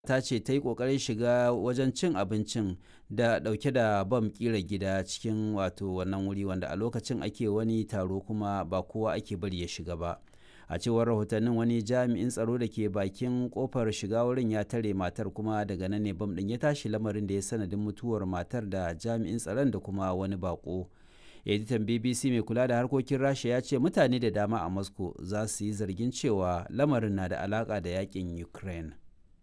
ta ce ta yi ƙoƙarin shiga wajen cin abincin da ɗauke da bam ƙira gida cikin wato wannan wuri wanda a lokacin ake wani taro kuma ba kowa ake bari ya shiga ba a cewar rahotannin wani jami'in tsaro da ke bakin kofar shiga wurin ya tare matar kuma daga nan ne bam ɗin ya tashi lamarin da ya sanadin mutuwar matar da jami'in tsaron da kuma wani bako editan bbc mai kula da harkokin rasha ya ce mutane da dama a moscow za su yi zargin cewa lamarin na da alaka da yakin ukraine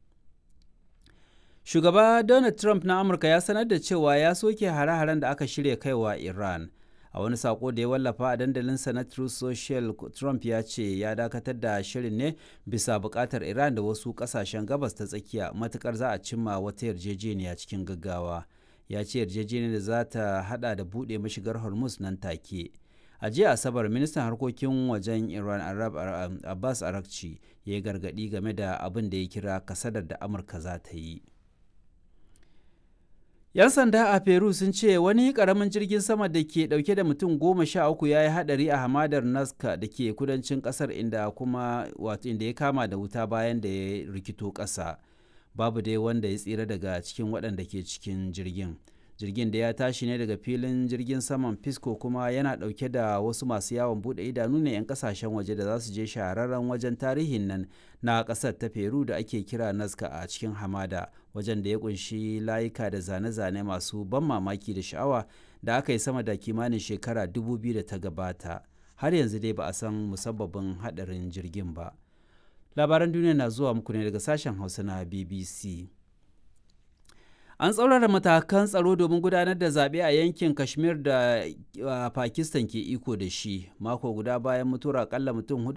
Shugaba Donald Trump na Amurka ya sanar da cewa ya soke hare-haren da aka shirya kaiwa Iran. A wani sako da ya wallafa a dandalinsa na Truth Social, Trump ya ce ya dakatar da shirin ne bisa buƙatar Iran da wasu ƙasashen gabas ta tsakiya matukar za a cimma wata yarjejeniya cikin gaggawa. Ya ce yarjejeniyar da za ta hada da buɗe mashigar Hormuz nan take. a jiya asabar ministan harkokin wajen iran arab abbas arakci ya yi gargaɗi game da abin da ya kira kasadar da amurka za ta yi 'Yan sanda a Peru sun ce wani karamin jirgin sama da ke dauke da mutum goma sha uku ya yi hadari a hamadar Nazca da ke kudancin kasar inda kuma wato inda ya kama da wuta bayan da ya rikito ƙasa. Babu dai wanda ya tsira daga cikin waɗanda ke cikin jirgin. Jirgin da ya tashi ne daga filin jirgin saman Pisco kuma yana ɗauke da wasu masu yawon buɗe idanu ne 'yan kasashen waje da za su je shahararren wajen tarihin nan na ƙasar ta Peru da ake kira Nazca a cikin hamada. wajen da ya kunshi layuka da zane-zane masu ban mamaki da sha'awa da aka yi sama da kimanin shekara 2000 da ta gabata har yanzu dai ba a san musabbabin hadarin jirgin ba labaran duniya na zuwa muku ne daga sashen hausa na bbc an tsaurara matakan tsaro domin gudanar da zaɓe a yankin kashmir da pakistan ke iko da shi mako guda bayan mutuwar akalla mutum hudu